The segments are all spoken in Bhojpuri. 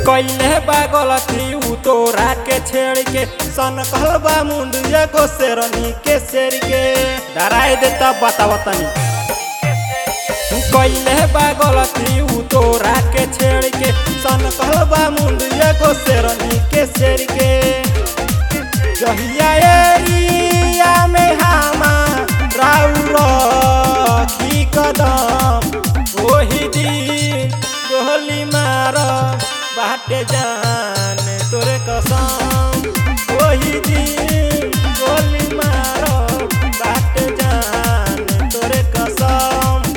कैले बा गलती उ तोरा के छेड़ के सन कहलबा मुंडिया को शेरनी के शेर के डराए देता बतावा तनी कैले बा गलती उ तोरा के छेड़ के सन कहलबा मुंडिया को शेरनी के शेर के जहिया एरिया में हामा राउ की कदम ओही दिन गोली मार बाटे जान तोरे कसम ओही दिन गोली मार बाटे जान तोरे कसम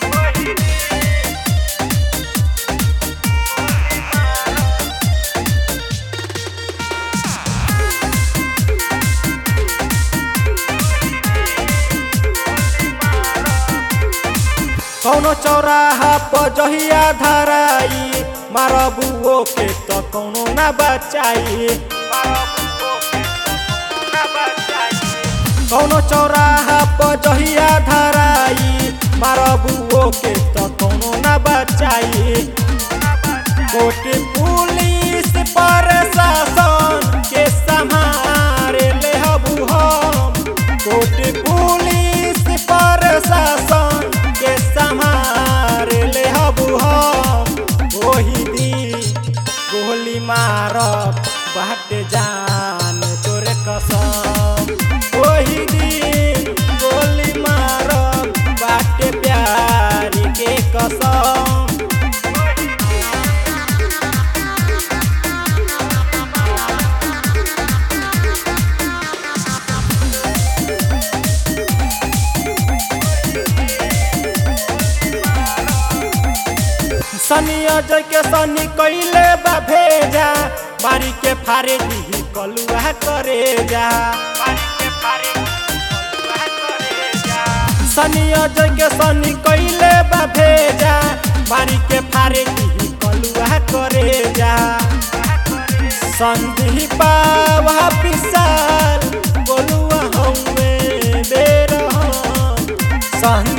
कौनो चौराहा पर जहिया धराई मारबुओ के तो कौनो ना बचाई कौनो चौराहा पर जहिया धराई मारबुओ के तो कौनो ना बचाई कोट पुलिस पर शासन के संहारे ले हबू हम कोट पुलिस पर शासन के संहारे ले हबू हम ओही दिन गोली मारब बाट जान तोरे कसम ओही दिन गोली मारब बाटे प्यार के कसम सनी अजय के सनी कैले बा भेजा बारी के फारे दी कलुआ करे जा सनी अजय के सनी कैले बा भेजा बारी के फारे दी कलुआ करे जा संदीपा वह विशाल बोलुआ हमें बेरहम संदीप